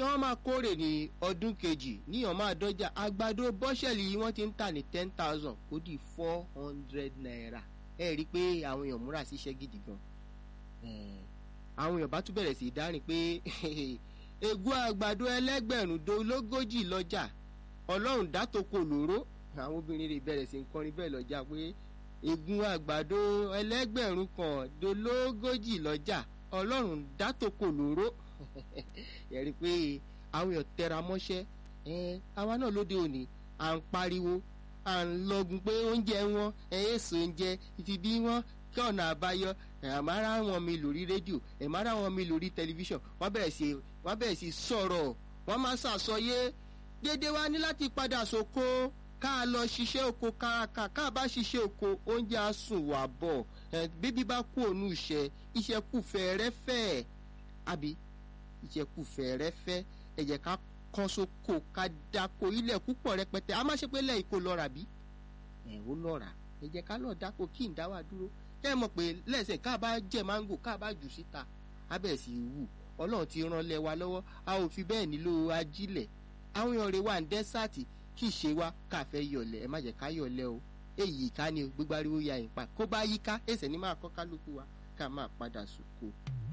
wọ́n máa kórè ní ọdún kejì níyàn máa dọ́jà àgbàdo bọ́ṣẹ̀lì yìí wọ́n ti ń tà ní ten thousand kó di four hundred naira ẹ rí i pé àwọn èèyàn múra síṣẹ́ gidi gan àwọn èèyàn bá tún bẹ̀rẹ̀ sí í dárìn pé ègún àgbàdo ẹlẹ́gbẹ̀rún dológójì lọ́jà ọlọ́run dátòkò lóró àwọn obìnrin rẹ̀ bẹ̀rẹ̀ sí í kọrin bẹ́ẹ̀ lọ́jà pé ègún àgbàdo ẹlẹ́gbẹ̀rún kan dológójì lọ́jà ọlọ́run dátòkò lóró ẹ̀rí pé àwọn èèyàn tẹra mọ́ṣẹ́ àwa náà lóde òní à ń pariwo à ń lọgun pé oúnjẹ wọn èso oúnjẹ ìfibí wọn kí ọ̀nà àbáyọ àmàrà wọn mi lórí rédíò ẹ̀màrà wọn mi lórí tẹlifíṣàn wọ́n bẹ̀rẹ̀ sí wọ́n bẹ̀rẹ̀ sí sọ̀rọ̀ wọ́n máa ṣàsọyé dédé wa ní láti padà sóko ká lọ ṣiṣẹ́ oko káàkà ká bá ṣiṣẹ́ oko oúnjẹ á sùn wà bọ̀ bíbí bá kú òun iṣẹ́ iṣẹ́ kù fẹ́ẹ́rẹ́fẹ́ àbí iṣẹ́ kù fẹ́ẹ́rẹ́fẹ́ ẹ jẹ́ ká kọ́ sóko ká dáko ilẹ̀ púpọ̀ rẹpẹtẹ a má ṣe pé lẹ́yìn kó lọ́ra bí ẹ̀ ó lọ́ra ẹ jẹ́ ká lọ́ọ́ dáko kí n dá wà dúró kẹ́ ẹ mọ̀ pé lẹ́sẹ̀ ká bá jẹ máńgò ká bá jù síta abẹ́ sì wù ọlọ́run ti ràn lẹ́ wa lọ́wọ́ a ò fi bẹ́ẹ̀ nílò ajílẹ̀ àwọn èèyàn rẹ̀ wà ní dẹ́sàtì kì í ṣe wá káfẹ́ yọ̀lẹ̀ ẹ má jẹ́ ká yọ̀lẹ̀ o èyí ká ní gbígbáriwo ya ìpa kó bá yíká èsẹ̀ ní máa kọ́ kálukú wa ká máa padà sùkò.